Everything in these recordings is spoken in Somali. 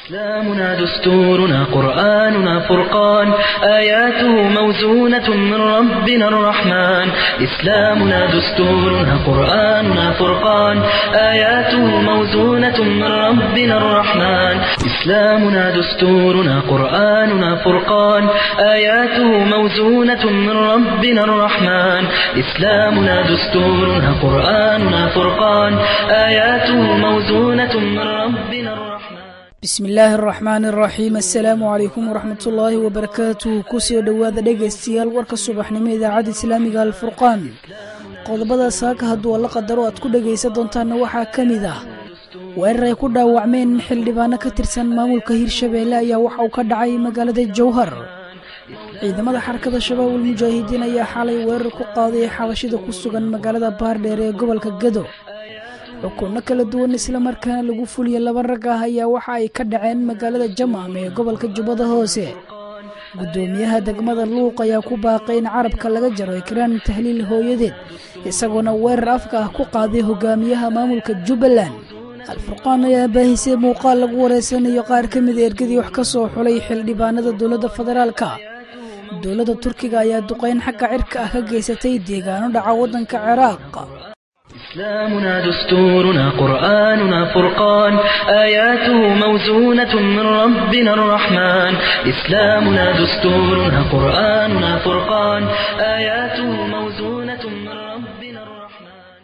إسلامنا دستورنا قرآننا فرقان آياته موزونة من ربنا الرحمن إسلامنا دستورنا قرآننا فرقان آياته موزونة من ربنا الرحمن إسلامنا دستورنا قرآننا فرقان آياته موزونة من ربنا الرحمن إسلامنا دستورنا قرآننا فرقان آياته موزونة من ربنا الرحمن bismi illaahi araxmaani araxiim assalaamu calaykum waraxmat ullaahi wabarakaatuh kusoo dhowaada dhegaystayaal warka subaxnimo idaacadda islaamiga alfurqaan qodobada saaka hadduu alla qadaro aad ku dhegaysan doontaanna waxaa ka mid ah weerar ay ku dhaawacmeen xildhibaano ka tirsan maamulka hirshabeelle ayaa waxa uu ka dhacay magaalada jowhar ciidamada xarakada shabaabul mujaahidiin ayaa xalay weerar ku qaaday xabashida ku sugan magaalada baardheer ee gobolka gado xukunno kala duwan islamarkaana lagu fuliya laba rag ah ayaa waxa ay ka dhaceen magaalada jamaam ee gobolka jubbada hoose guddoomiyaha degmada luuq ayaa ku baaqay in carabka laga jaro ikraan tahliil hooyadeed isagoona weerar afka ah ku qaaday hogaamiyaha maamulka jubbaland alfurqaan ayaa baahisay muuqaal lagu wareysanayo qaar ka mida ergadii wax ka soo xulay xildhibaanada dowladda federaalka dowladda turkiga ayaa duqeyn xagga cirka ah ka geysatay deegaano dhaca waddanka ciraaq إسلامنا دستورنا قرآننا فرقان آياته موزونة من ربنا الرحمن إسلامنا دستورنا قرآننا فرقان آياته موزونة من ربنا الرحمن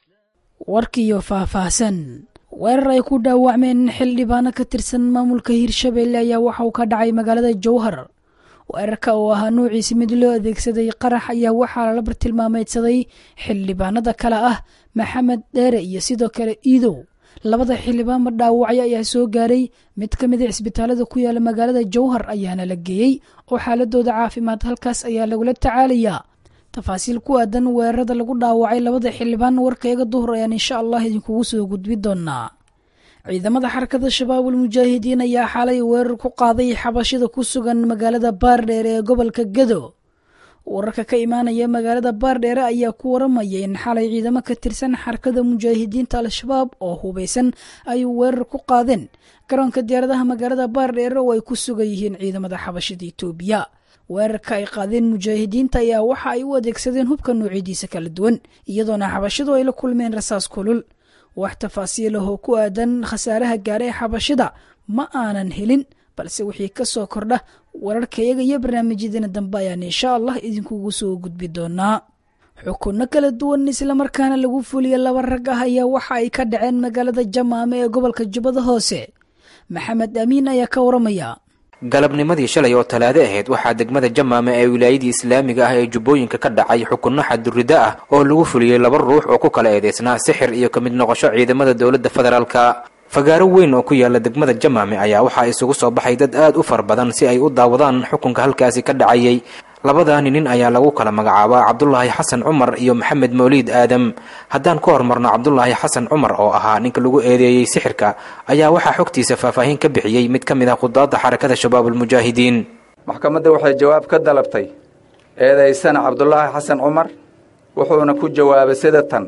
warkiiyo faahfaahsan weerar ay ku dhaawacmeen xildhibaano ka tirsan maamulka hirshabeelle ayaa waxa uu ka dhacay magaalada jowhar weerarka oo ahaa nuuciisi mid loo adeegsaday qarax ayaa waxaa lala bartilmaameydsaday xildhibaanada kale ah maxamed dheere iyo sidoo kale iidow labada xildhibaanba dhaawacyo ayaa soo gaaray mid ka mid a cisbitaalada ku yaala magaalada jowhar ayaana la geeyey oo xaaladooda caafimaad halkaas ayaa lagula tacaalayaa tafaasiil ku aadan weerarada lagu dhaawacay labada xildhibaan warkayga duhur ayaan insha allah idinkugu soo gudbi doonaa ciidamada xarakada shabaabul mujaahidiin ayaa xalay weerar ku qaaday xabashida ku sugan magaalada baardheer ee gobolka gado wararka ka imaanaya magaalada baardheere ayaa ku waramaya in xalay ciidamo ka tirsan xarakada mujaahidiinta al-shabaab oo hubeysan ay weerar ku qaadeen garoonka diyaaradaha magaalada baardheere oo ay ku sugan yihiin ciidamada xabashida itoobiya weerarka ay qaadeen mujaahidiinta ayaa waxa ay u adeegsadeen hubka noocyadiisa kala duwan iyadoona xabashidu ay la kulmeen rasaas kulul wax tafaasiilahoo ku aadan khasaaraha gaara ee xabashida ma aanan helin balse wixii ka soo kordha wararkayaga iyo barnaamijyadeena dambe ayaan insha allah idinkugu soo gudbi doonaa xukunno kala duwan islamarkaana lagu fuliya laba rag ah ayaa waxa ay ka dhaceen magaalada jamaame ee gobolka jubbada hoose maxamed amiin ayaa ka waramaya galabnimadii shalay oo talaado ahayd waxaa degmada jamaame ee wilaayadii islaamiga ah ee jubbooyinka ka dhacay xukunno xadurriddo ah oo lagu fuliyey laba ruux oo ku kala eedeysnaa sixir iyo ka mid noqosho ciidamada dowladda federaalka fagaaro weyn oo ku yaala degmada jamaame ayaa waxaa isugu soo baxay dad aad u fara badan si ay u daawadaan xukunka halkaasi ka dhacayay labadaani nin ayaa lagu kala magacaabaa cabdulaahi xasan cumar iyo maxamed mawliid aadam haddaan ka hormarno cabdulaahi xasan cumar oo ahaa ninka lagu eedeeyey sixirka ayaa waxaa xogtiisa faahfaahin ka bixiyey mid ka mid ah khudaadda xarakada shabaabulmujaahidiin maxkamadda waxay jawaab ka dalabtay eedaysana cabdulaahi xasan cumar wuxuuna ku jawaabay sida tan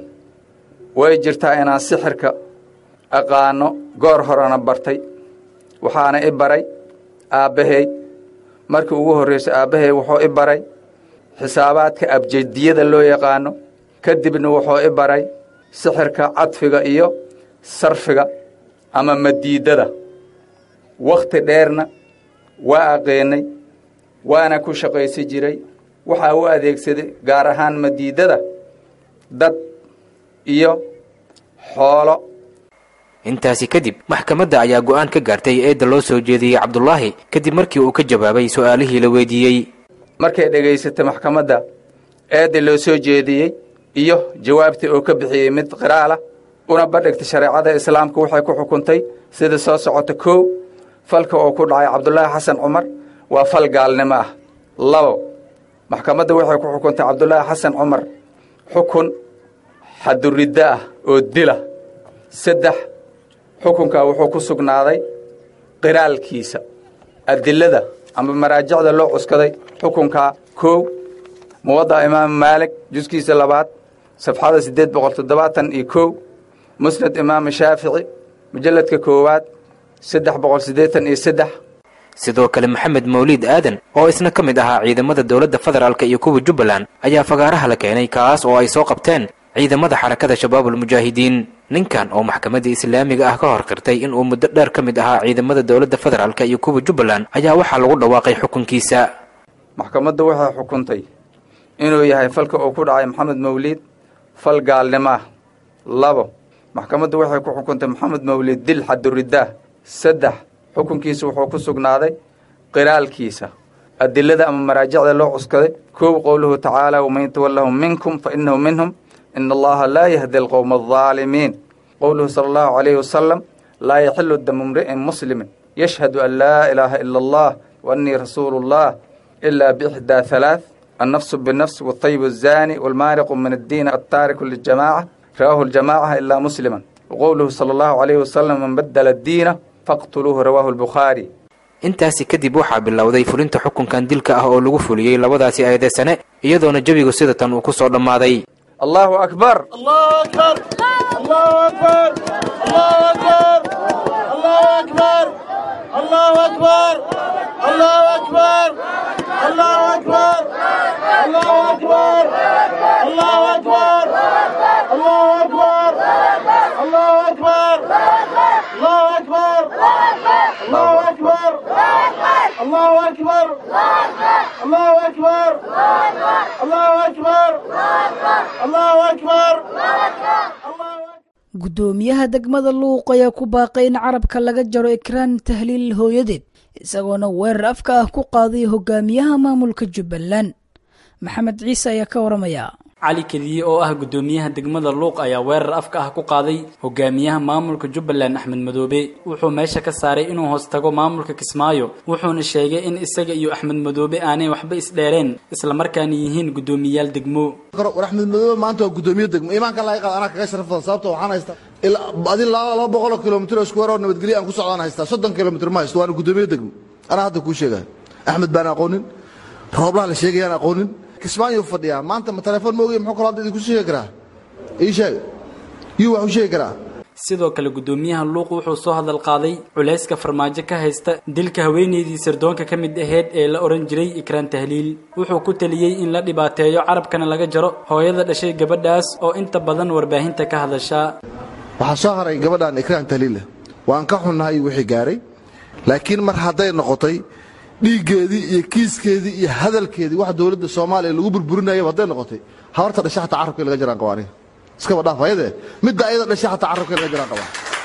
way jirtaa inaan sixirka aqaano goor horena bartay waxaana i baray aabbahay markii ugu horraysay aabbahay wuxuu i baray xisaabaadka abjediyada loo yaqaano kadibna wuxuu i baray sixirka cadfiga iyo sarfiga ama madiidada wakhti dheerna waa aqeennay waana ku shaqaysi jiray waxaa u adeegsaday gaar ahaan madiidada dad iyo xoolo intaasi kadib maxkamadda ayaa go'aan ka gaartay eedda loo soo jeediyey cabdulaahi kadib markii uu ka jawaabay su'aalihii la weydiiyey markay dhegaysatay maxkamadda eedda loo soo jeediyey iyo jawaabtii uu ka bixiyey mid qiraalah una badhigtay shareecada islaamka waxay ku xukuntay sida soo socota kow falka uu ku dhacay cabdulaahi xasan cumar waa fal gaalnimo ah labo maxkamadda waxay ku xukuntay cabdulaahi xasan cumar xukun xaduriddo ah oo dila saddex xukunkaa wuxuu ku sugnaaday qiraalkiisa adilada ama maraajicda loo cuskaday xukunkaa kow muwadda imaamu maalik juskiisa labaad safxada siddeed boqol toddobaatan iyo kow musnad imaamu shaafici mujalladka koowaad saddex boqol siddeetan iyo saddex sidoo kale maxamed mawliid aadan oo isna ka mid ahaa ciidamada dowladda federaalk iyo kuwa jubbaland ayaa fagaaraha la keenay kaas oo ay soo qabteen ciidamada xarakada shabaabul mujaahidiin ninkan oo maxkamadda islaamiga ah ka hor qirtay inuu muddo dheer ka mid ahaa ciidamada dowladda federaalk iyo kuwa jubbaland ayaa waxaa lagu dhawaaqay xukunkiisa maxkamaddu waxay xukuntay inuu yahay falka uu ku dhacay maxamed mawliid fal gaalnimo ah labo maxkamaddu waxay ku xukuntay maxamed mawliid dil xaduridaah saddex xukunkiisa wuxuu ku sugnaaday qiraalkiisa adilada ama maraajicda loo cuskaday kow qowluhu tacaala waman yatawallahum minkum fa innahu minhum ina allaha laa yahdi alqowma aldaalimiin qowluhu sala allahu calayhi wasalam laa yaxilu damu mri'in muslimin yashhadu an laa ilaaha ila allah wa annii rasuulu llah ilaa biixdaa halaath annafsu binafs waltayibu azaani walmaariqu min addiin altaariku liljamaaca rawaahu ljamaaca ilaa musliman waqowluhu sala allahu calayhi wasalam man badala addiina faqtuluuhu rawaahu albukhaari intaasi kadib waxaa bilowday fulinta xukunkan dilka ah oo lagu fuliyey labadaasi eedeysane iyadoona jebigu sida tan uu ku soo dhammaaday allahu akbar guddoomiyaha degmada luuq ayaa ku baaqay in carabka laga jaro ekraan tahliil hooyadeed isagoona weerar afka ah ku qaaday hogaamiyaha maamulka jubbaland maxamed ciise ayaa ka waramaya cali kediye oo ah guddoomiyaha degmada luuq ayaa weerar afka ah ku qaaday hogaamiyaha maamulka jubbaland axmed madoobe wuxuu meesha ka saaray inuu hoos tago maamulka kismaayo wuxuuna sheegay in isaga iyo axmed madoobe aanay waxba isdheereen islamarkaana yihiin guddoomiyayaal degmo war axmed madoobe maanta waa guddoomiye degmo iimaanka laga qaad anaa kaga sharaf badan sababto waxaan haystaa adi laba boqoloo kilomitr oo iskuweer oo nabadgelyo aan ku socdaan haystaa soddon kilomitr ma haysto waana guddoomiye degmo anaa hadda kuu sheegaya axmed baan aqoonin rooblaha la sheegayaan aqoonin kismaayo fadhiyaa maanta ma telefoon ma ogey muxuu kaloo hadda idinku sheegi karaa ii sheeg yuu wax u sheegi karaa sidoo kale guddoomiyaha luuq wuxuu soo hadal qaaday culayska farmaajo ka haysta dilka haweenaydii sirdoonka ka mid aheyd ee la odhan jiray ikraan tahliil wuxuu ku taliyey in la dhibaateeyo carabkana laga jaro hooyada dhashay gabadhaas oo inta badan warbaahinta ka hadashaa waxaa soo haray gabadhan ikraan tahliila waan ka xunnahay wixii gaaray laakiin mar hadday noqotay dhiiggeedii iyo kiiskeedii iyo hadalkeedii wax dowladda soomaaliya lagu burburinayaba hadday noqotay habarta dhasha xataa carabka in laga jaraan qaba aniga iskaba dhaaf ayadee midda ayada dhasha xataa carabka in laga jaraan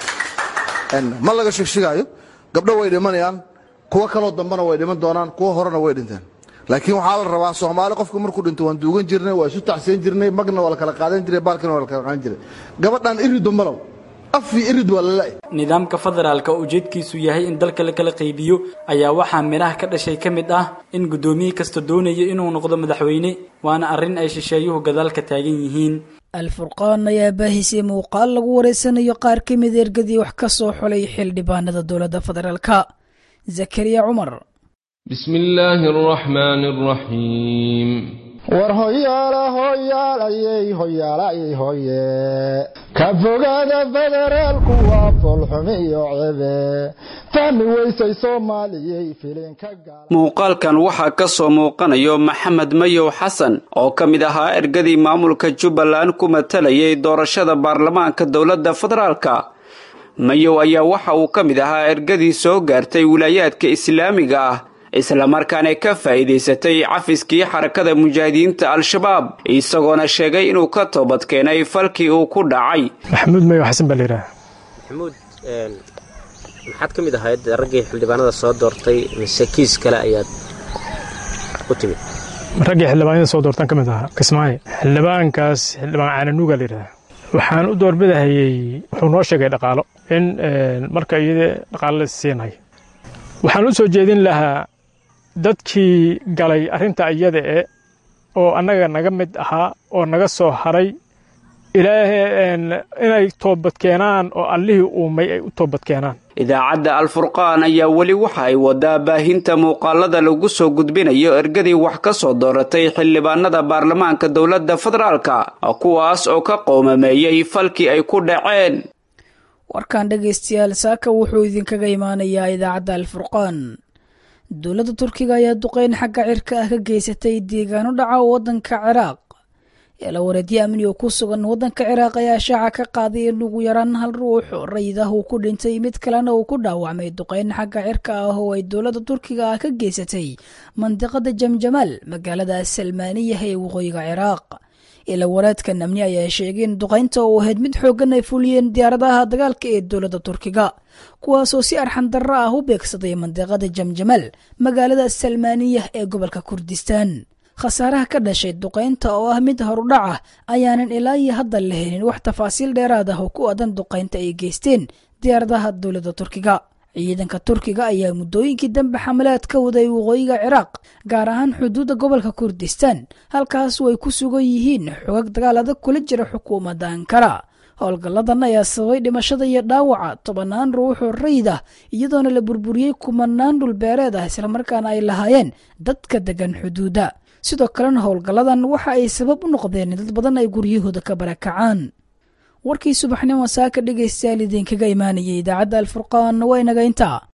qaba ma laga shegshigaayo gabdho way dhimanayaan kuwo kaloo dambena way dhiman doonaan kuwo horena way dhinteen laakiin waxaa la rabaa soomaali qofku markuu dhinto waan duugan jirnay waa isu tacsiyan jirnay magna waa la kala qaadan jiray baalkina waa la kala qaadan jiray gabadhan iridu malow nidaamka federaalka oo ujeedkiisu yahay in dalka la kala qaybiyo ayaa waxaa midhaha ka dhashay ka mid ah in guddoomiye kasta doonayo inuu noqdo madaxweyne waana arrin ay shisheeyuhu gadaalka taagan yihiin alfurqaan ayaa baahisay muuqaal lagu wareysanayo qaar ka mid ergadii wax ka soo xulay xildhibaanada dowladda federaalka zakariya cumar bismi illaahi araxmaani araxiim war hoyaala hoyaalayey hoyaalayey hoye ka fogaada federaalku waa foolxumi iyo cebe fahmi weysay soomaaliyey filinka muuqaalkan waxaa ka soo muuqanayo maxamed mayow xasan oo ka mid ahaa ergadii maamulka jubbaland ku matalayay doorashada baarlamaanka dowladda federaalka mayow ayaa waxa uu ka mid ahaa ergadii soo gaartay wilaayaadka islaamiga ah islamarkaana ka faa'iidaysatay cafiskii xarakada mujaahidiinta al-shabaab isagoona sheegay inuu ka toobad keenay falkii uu ku dhacay maxamuud mayo xasan baa layidhaha maxamuud maxaad ka mid ahayd raggii xildhibaanada soo doortay mise kiis kale ayaad u timid raggii xildhibaanada soo doortaan ka mid ahaa kismaayo xildhibaankaas xildhibaan caananuuga layidhaha waxaan u doorbidahayey wuxuu noo sheegay dhaqaalo in marka iyada dhaqaalo la siinay waxaan u soo jeedin lahaa dadkii galay arrinta iyada e oo annaga naga mid ahaa oo naga soo haray inay toobadkeenaan oo allihii uumay ay u toobadkeenaan idaacadda alfurqaan ayaa weli waxa ay wadaa baahinta muuqaalada lagu soo gudbinayo ergadii wax ka soo dooratay xildhibaanada baarlamaanka dowladda federaalka kuwaas oo ka qoomameeyey falkii ay ku dhaceen warkan dhegaystayaal saaka wuxuu idinkaga imaanayaa idaacadda alfurqaan dowladda turkiga ayaa duqeyn xagga cirka ah ka geysatay deegaano dhaca waddanka ciraaq eelawareedyo amni oo ku sugan waddanka ciraaq ayaa shaaca ka qaaday in ugu yaraan hal ruux rayid ah uu ku dhintay mid kalena uu ku dhaawacmay duqeyn xagga cirka ah oo ay dowladda turkiga ah ka geysatay mandiqada jamjamaal magaalada salmaaniyah ee waqooyiga ciraaq ilawareedkan amni ayaa sheegay in duqaynta oo ahayd mid xooggan ay fuliyeen diyaaradaha dagaalka ee dowladda turkiga kuwaasoo si arxan darro ah u beegsaday mandiqada jamjamaal magaalada salmaaniyah ee gobolka kurdistaan khasaaraha ka dhashay duqaynta oo ah mid horudhac ah ayaanan ilaa iyo hadda la helin wax tafaasiil dheeraad ah oo ku adan duqaynta ay geysteen diyaaradaha dowladda turkiga ciidanka turkiga ayaa muddooyinkii dambe xamalaad ka waday waqooyiga ciraaq gaar ahaan xuduudda gobolka kurdistaan halkaas ay ku sugan yihiin xogag dagaal adag kula jira xukuumadda ankara howlgalladan ayaa sababay dhimashada iyo dhaawaca tobannaan ruuxoo rayid ah iyadoona la burburiyey kumanaan dhulbeereed ah islamarkaana ay lahaayeen dadka degan xuduudda sidoo kalena howlgalladan waxa ay sabab u noqdeen in dad badan ay guryahooda ka barakacaan warkii subaxnimo saaka dhegaystayaal idinkaga imaanayay idaacadda alfurqaan waa inaga intaa